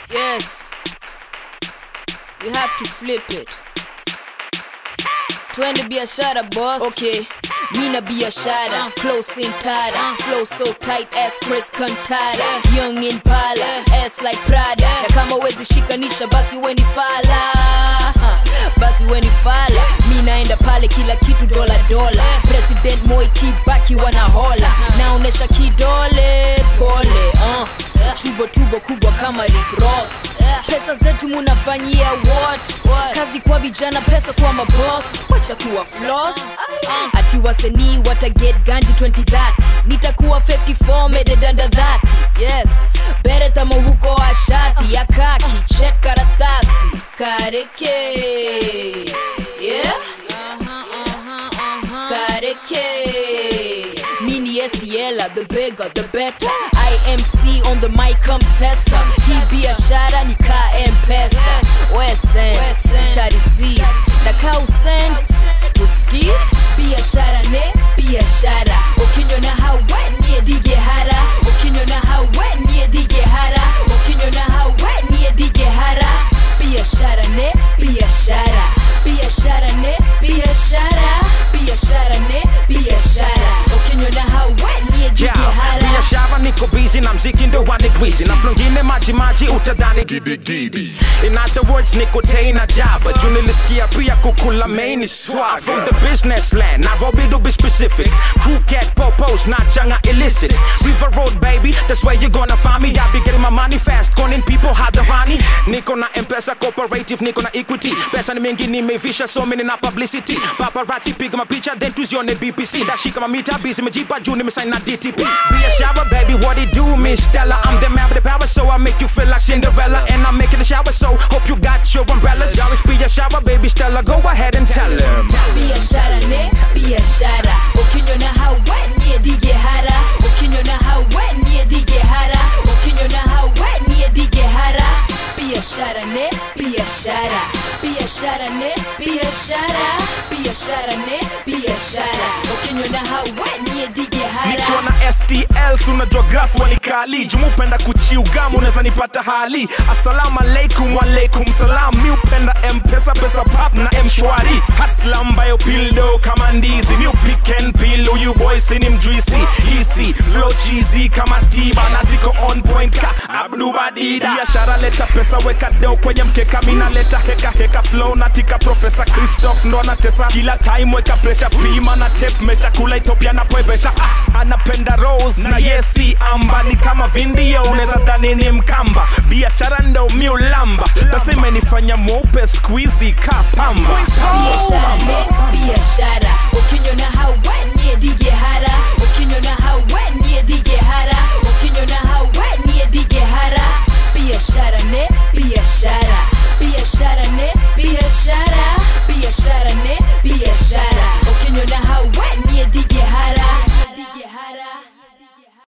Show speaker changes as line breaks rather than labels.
Yes. You have to flip it. Twende biashara boss. Okay. Mina biashara, close in tada, flow so tight as Chris Cantata, young in pala, ass like Prada. Na kama wezi shikanisha basi weni fala, basi weni fala. Mi naenda pale kila kitu dola dola, President Moi Kibaki wanahola, naonesha kidole pole, uh. tubo tubo kubwa kama Rick Ross. Pesa zetu munafanyia what? Kazi kwa vijana, pesa kwa maboss, wacha kuwa floss. Ati wasanii wata get ganji 2030 nitakuwa 54 made under that. Yes, bere tamo huko ashati ya kaki, check karatasi kareke. Yeah, kareke. Mini STL, the bigger, the better. IMC on the mic, come tester. Hii biashara ni ka mpesa. Wesen, tarisi. Na ka usend, sikuski. Biashara ne, biashara. Ukinyona hawe, niye dige hara. Ukinyona hawe, niye dige hara. Ukinyona hawe, niye dige hara. Biashara ne, biashara. Biashara ne, biashara. Biashara ne, biashara. Ukinyona hawe, niye dige
Yeah,
hara.
biashara niko busy na mziki ndo wanigwizi na flongine maji maji utadhani gidigidi in other words niko tena jaba juu nilisikia pia kukula main swag from the business land Nairobi to be specific crew cat popos not changa illicit river road baby that's where you gonna find me I be getting my money fast calling people hadharani niko na mpesa cooperative niko na equity pesa ni mingi nimevisha so many na publicity paparazzi piga mapicha then tuzione bbc ndashika mamita busy mejipa juu nimesign na dtp biashara baby what it do miss stella i'm the man with the power so i make you feel like cinderella and i'm making the shower so hope you got your umbrellas always be a shower baby stella go ahead and tell him
biashara ne biashara ukinyona hawe niye dige hara ukinyona hawe niye dige hara ukinyona hawe niye dige hara biashara ne biashara biashara ne biashara biashara ne biashara ukinyona hawe niye dige hara
nikiwa na stl sunajua grafu walikali jumupenda kuchiugamu unaweza nipata hali assalamu alaikum walaikum salam mi upenda mpesa pesa pap na mshwari hasla ambayo pildo kama ndizi mi upiken pil huyu boy sini mjuisi hisi flow cheesy kama tiba na ziko on point ka abdubadida biashara leta pesa weka do kwenye mkeka mina leta heka heka flow natika profesa christoph ndo anatesa kila time weka presha pima na tape mesha kula ethiopia napoebesha ah, anapenda rose na yesi amba ni kama vindio unaweza dhani ni mkamba biashara ndo miulamba pesa imenifanya mweupe squizi ka pamba